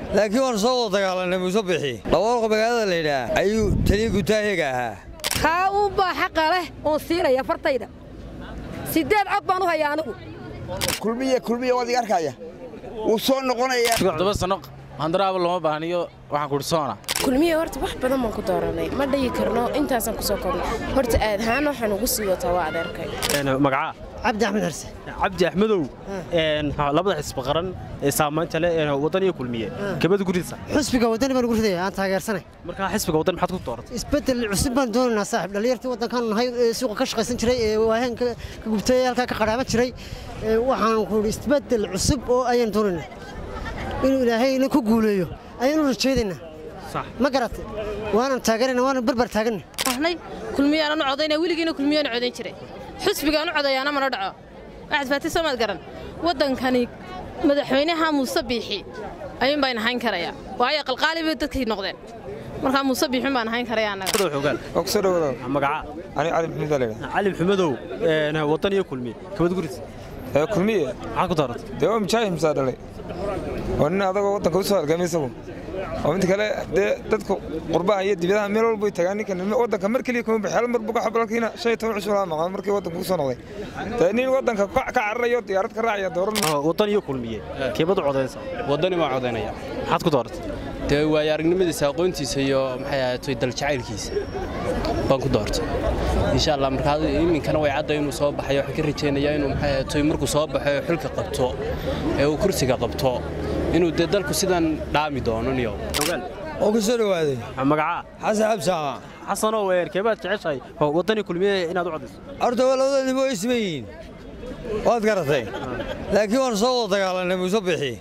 laakiin waan soo wada dagaalanay muuse bixi dhawaarqa magaalada laydhaah ayuu taliya gutaahiga ahaa kaa uu baa xaqa leh oon siinaya fartayda siddeed cod baan u hayaa anigu kulmiye kulmiye waad iga arkaya wuu soo noqonayaa todoba sano handaraaba looma baahniyo waxaan kuhi soona kulmiye horta wax badan baan ku dooranay ma dhayi karno intaasaan ku soo kornay horta aad ahaan waxaan ugu sii wataa waa adeerkay magacaa cabdi axmed xarse cabdi axmedow labada xisbi qaran ee saamaynta leh waddan iyo kulmiye kabada guridiisa xusbiga waddani baan ugu ridaya aan taageersanay markaa xisbiga waddan maxaad ku dooratay isbeddel cusub baan doonaynaa saaxib dhallinyartii waddankan nahay ee suuqa ka shaqaysan jiray ee waaheen ka gubtay ee halkaa ka qadhaaban jiray waxaan ku idhi isbeddel cusub oo ayaan doonaynaa inuu ilaahayna ku guuleeyo ayaan u rajaynaynaa ma garatay waanan taageerana waanan barbar taaganna ahnay kulmiyaanan u codayna weligiina kulmiyaan codayn jiray xusbigaan u codayaana mana dhaco waxaad faatay soomaad garan waddankani madaxweynaha muuse biixi ayuun baan ahayn karayaa waayo qalqaali bay dadkii noqdeen markaa muuse biixin baan ahayn karaya annaga kusoo dhawaada magacaa ani cali maxamed aa laydhaha cali maxamedow waddan iyo kulmiye kabada guridiisa ee kulmiye maxaad ku dooratay dee waa mujaahid musaa dhalay waa nin adagoo waddanka u soo halgamay isagu oo inta kale dee dadku qurbaha iyo dibadaha meel walba way tagaan ninkan waddanka mar keliya kuma baxay hal mar buga xabalkiina shan iyo toban cusub laa maqan markii waddanka ku soo noqday dee nin waddanka ka cararayo diyaarad ka raacaya dooran waddan iyo kulmiye keebadu codaysa waddani waan codaynaya maxaad ku dooratay dee waayo aragnimadiisa aqoontiisa iyo maxay ahaatay daljacaylkiisa baan ku doortay insha allah markaa iminkana way cadda inuu soo baxay waxaan ka rajaynayaa inuu maxay ahaatay markuu soo baxo ee xilka qabto ee uu kursiga qabto inuu dee dalku sidan dhaami doono niyo oo ku soo dhawaaday magacaa xasan xabsaama xasanow keebaad jeceshahay waddan iyo kulmiye inaad u codayso horta waa labada nimo way siman yihiin waad garatay laakiin waan soo wada dagaalanay muuse bixi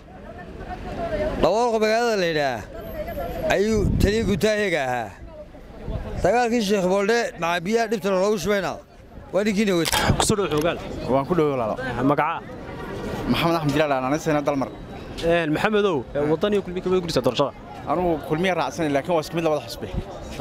dhawaarqa magaalada laydhaah ayuu taliya gutaahiga ahaa dagaalkii sheekh booldhe macabiyaha dhibtana loogu shubayna waa ninkiina wed kusoo dhow xoogaal waan ku dhowo walaalo magacaa maxamed axmed jilaal aananasayna dalmar maxamedow waddan iyo kulmiye kabada guridiisa doorashada anugu kulmiya raacsanay laakiin waa isku mid labada xusbe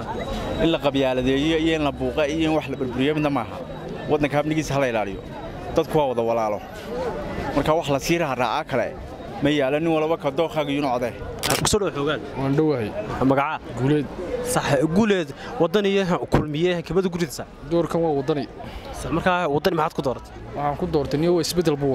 in la qabyaaladeeyo iyo in la buuqa iyo in wax la burburiyo midna maaha waddanka habnigiisa hala ilaaliyo dadku waa wada walaalo marka wax la sii raha raacaa kale ma yaalo nin walba ka dookhaaga yunu codee kusoo dhow xoogaal waan dhowahay magacaa guuleed sax guuleed waddan iyo kulmiye kabada guridiisa doorkan waa waddani markaa waddani maxaad ku dooratay waxaan ku doortay niyo waa isbeddel buu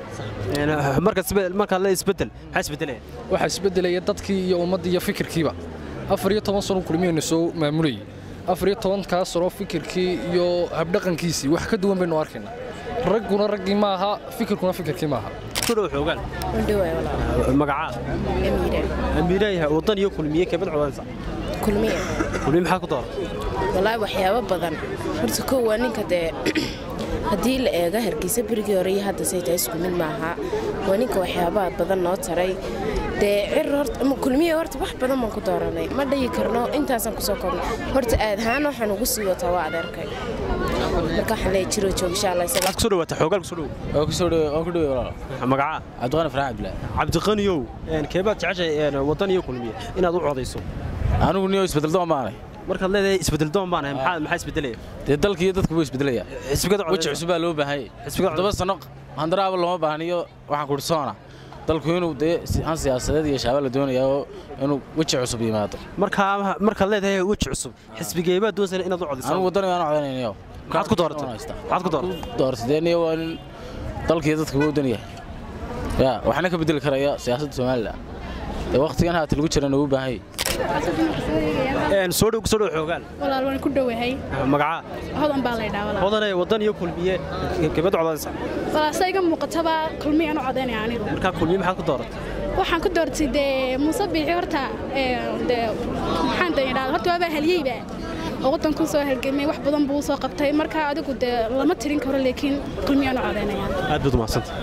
wadaa markaad le isbeddel maxaa isbeddelaya waxaa isbeddelaya dadkii iyo ummaddii iyo fikirkiiba afar iyo toban sano kulmiyaynu soo maamulayay afar iyo tobankaa sano fikirkii iyo habdhaqankiisii wax ka duwan baynu arkaynaa ragguna raggii ma aha fikirkuna fikirkii ma aha kusoo dhow xoogaal wandhawaay walaal magacaa amiire amiirayaha waddan iyo kulmiye keebad codaysa kulmiye kulmiye maxaad ku dooratay walaahi waxyaabo badan horta kow waa ninka dee haddii la eego hargeysa berigii hore iyo hadda say tahay isku mid maaha waa ninka waxyaabaha badan noo taray dee cir horta ama kulmiye horta wax badan baan ku dooranay ma dhayi karno intaasaan kusoo kornay horta aad ahaan waxaan ugu sii wataa waa adeerkay marka waxaan leeyahay jiroo joog insha allah isaga maxaad kusoo dhawaata xoogaal kusoo dhow waa ku soo dhow waan ku dhow walaal magacaa cabdiqani faraax cabdillah cabdiqaniyow keebaad jeceshahay waddan iyo kulmiye inaad u codayso anigu niyo isbeddel doon baanay markaad leedahay isbeddel doon baan ahay maxaa maxaa isbeddelaya dee dalka iyo dadku buu isbeddelaya xisbigada weji cusub baa loo baahan yahay todoba sano handaraaba looma baahniyo waxaan kuhi soona dalku inuu dee han siyaasadeed iyo shaaba la doonayaa oo inuu weji cusub yimaado markaa markaad leedahay weji cusub xisbigeebaad doonaysa inaad u codayso anigu waddani waan codanaynayo maxaad ku dooratay maxaad ku dooratay dooratay dee niyo waa nin dalkiiyo dadka buu dan yahay ya waxna ka bedeli karaya siyaasadda somalilan dee wakhtigan haata lagu jirana uu baahan yahay soo dhow soo dhow xoogaal walaal waan ku dhowahay magacaa hodan baa laydhaa walaal hodanay waddan iyo kulmiye keebad codaysa walaal sa iga muuqataba kulmiyaan u codaynaya anigu markaa kulmiye maxaad ku dooratay waxaan ku doortay dee muuse biixi horta dee maxaan dan idhahda horta waabaa halyeyba oo waddankuu soo halgamay wax badan buu soo qabtay marka adigu dee lama tirin karo laakiin kulmiyaan u codaynaya aad baad umahadsanta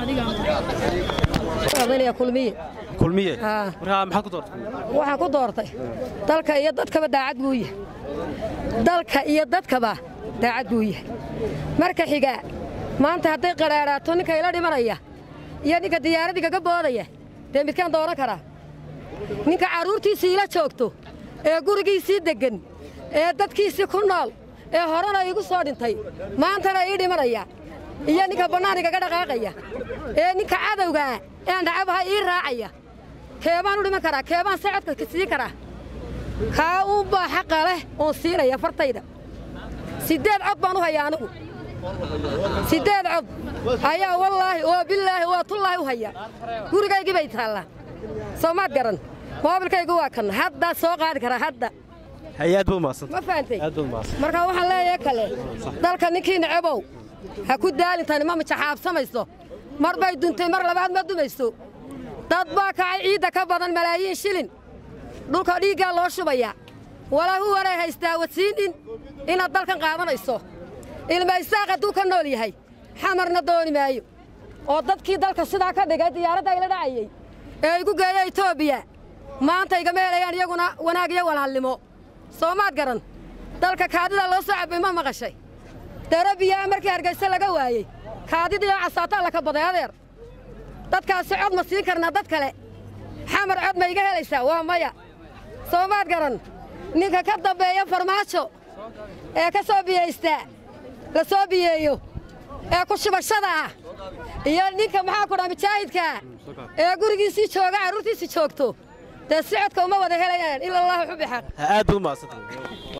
codaynaya kulmiye kulmiye markaa maxaad ku doortay waxaan ku doortay dalka iyo dadkaba daacad buu yahay dalka iyo dadkaba daacad buu yahay marka xiga maanta hadday qadhaadhaato ninka ila dhimanaya iyo ninka diyaaradigaga boodaya dee midkaan dooran karaa ninka carruurtiisii ila joogto ee gurigiisii deggan ee dadkiisii ku nool ee horena iigu soo dhintay maantana ii dhimanaya iyo ninka bannaan igaga dhaqaaqaya ee ninka cadowgaa ee nacabaha ii raacaya keebaan u dhiman karaa keebaan socodka ka sii karaa kaa uunbaa xaqa leh oon siinaya fartayda siddeed cod baan u hayaa anigu siddeed cod ayaa wallaahi oo bilaahi oo tullaahi u haya gurigaygii bay taallaa soo maad garan moobilkaygu waa kan hadda soo qaadi karaa hadda hay-aad baad umahadsanta ma fahantay aad baad umahadsanta marka waxaan leeyahay kale dalka ninkii necebow ha ku daalintani ma mijaxaabsamayso mar bay duntay mar labaad ma dumayso dad baa kacay ciidda ka badan malaayiin shilin dhulka dhiiggaa loo shubaya walaahu waray haystaa wasiinin inaad dalkan qaadanayso ilma isaaq hadduu ka nool yahay xamarna dooni maayo oo dadkii dalka sidaa ka dhigay diyaaradda ayla dhacayey ee igu geeya etoobiya maanta igama helayaan iyaguna wanaag iyo walaalnimo soo maad garan dalka kaadida loo soo cabbay ma maqashay darabiyaa markii hargayse laga waayey kaadidii oo casaataa la kabaday adeer dadkaasi cod ma siin karnaa dad kale xamar cod ma iga helaysaa waa maya soo maad garan ninka ka dambeeya farmaajo ee ka soo biyaystaa la soo biyeeyo ee ku shubashada ah iyo ninka maxaa ku dhaa mujaahidkaa ee gurigiisii jooga carruurtiisii joogto dee si codka uma wada helayaan ila allahu xubi xaq aad baad umahadsanta